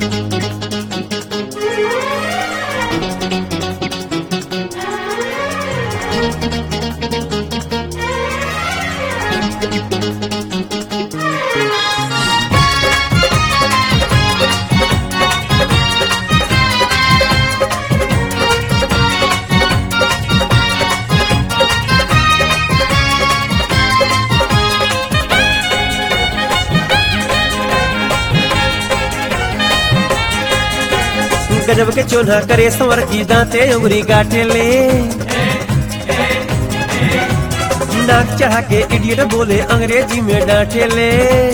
गजब के चोन्हा करे संवर की दांते उंगली काटे ले नाक चढ़ा के इडियट बोले अंग्रेजी में डांटे ले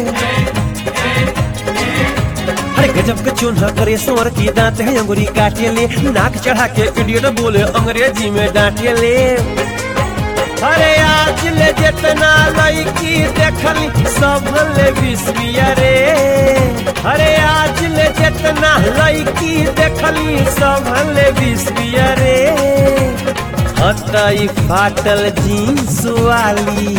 अरे गजब के चोन्हा करे संवर की दांते हैं अंगुरी काटे ले नाक चढ़ा के इडियट बोले अंग्रेजी में डांटे ले अरे आज ले जितना लड़की देखली सब ले बिस्बिया रे अरे आज ले जितना लड़की देखली सब ले बिस्बिया रे हतई फाटल जींस वाली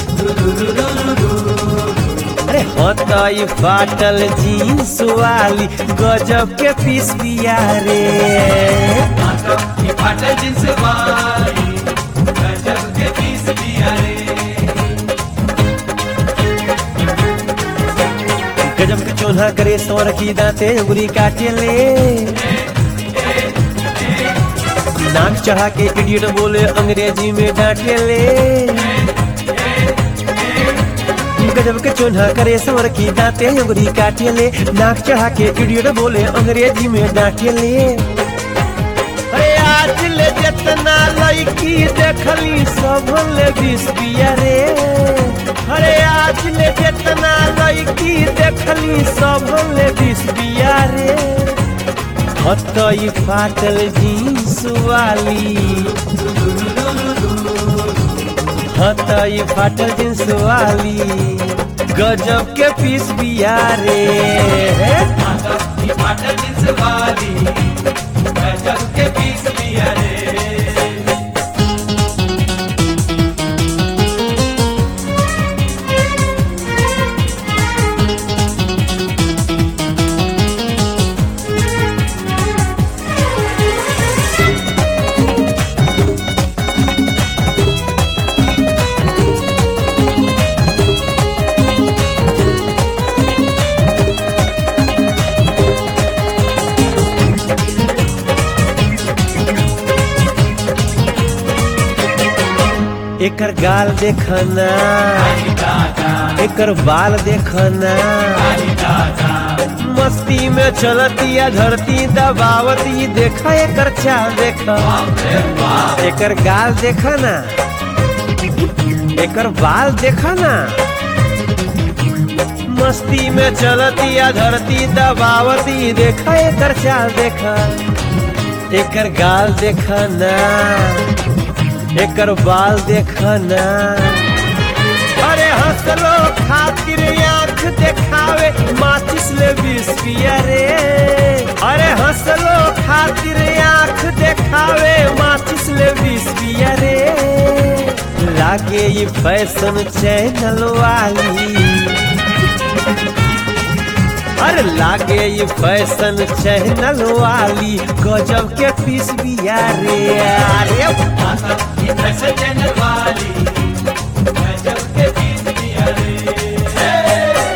अरे हतई फाटल जींस वाली गजब के पिस्बिया रे फाटल जिन्स वाली गजब के पीस दिया रे गजब के चोन्हा करे सौर की दांते उंगली काटे ले नाक चढ़ा के इडियट बोले अंग्रेजी में डांटे ले गजब के चोन्हा करे सौर की दांते उंगली काटे ले नाक चढ़ा के इडियट बोले अंग्रेजी में डांटे ले अरे आज ले जितना लड़की देखली सब ले बिस्बिया रे अरे आज ले जितना लड़की देखली सब ले बिस्बिया रे हतई फाटल जींस वाली हतई फाटल जींस वाली गजब के पीस बिया रे फाटल जिन्स वाली गजब के पीस दिया रे एकर गाल देखना एकर बाल देखना मस्ती में चलतिया धरती दबावती देखा एकर चाल देखा एकर गाल देखना एकर बाल देखना मस्ती में चलतिया धरती दबावती देखा एकर चाल देखा एकर गाल देखना एकर बाल देखना अरे हंसलो खातिर आंख देखावे माचिस ले बिस्किया रे अरे हंसलो खातिर आंख देखावे माचिस ले बिस्किया रे लागे ये फैशन चैनल वाली अरे लागे ये फैशन चैनल वाली गजब के पीस बिया रे अरे फैशन चैनल वाली गजब के पीस दिया रे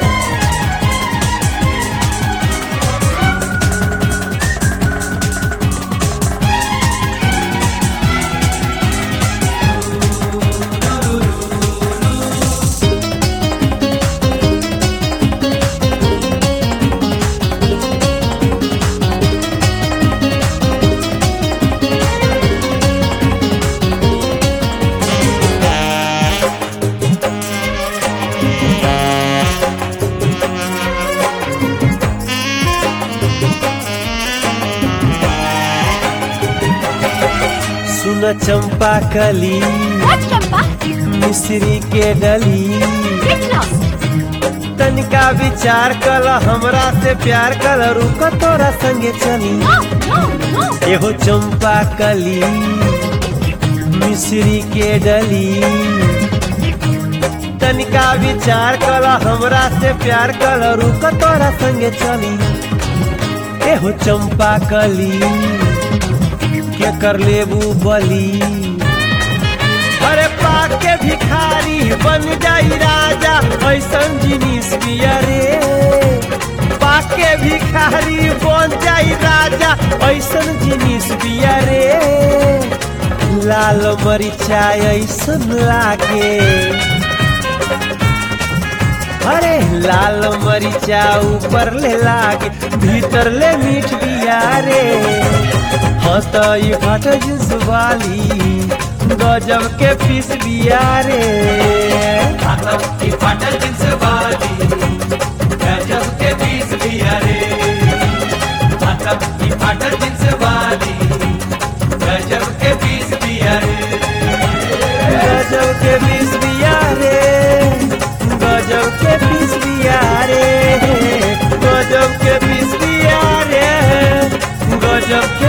सुन चंपा कली What, Champa? मिश्री के डली Get lost. तनिका विचार कल हमरा से प्यार कल रुक तोरा संगे चली No, no, no. एहो चंपा कली मिश्री के डली तनिका विचार कल हमरा से प्यार कल रुक तोरा संगे चली एहो चंपा कली के कर लेबू बली अरे पाके भिखारी बन जाई राजा ऐसन जिनिस बिया रे पाके भिखारी बन जाई राजा ऐसन जिनिस बिया रे लाल मरिचा ऐसन लागे अरे लाल मरिचा ऊपर ले लागे भीतर ले मीठ बिया रे हाँ तो ये फाट जिस वाली गजब के पीस बिया रे मतलब की फाटल जिन्स वाली गजब के पीस दिया रे मतलब की फाटल जिन्स वाली गजब के पीस दिया रे गजब के पीस बिया रे गजब के पीस बिया रे गजब के पीस बिया रे गजब के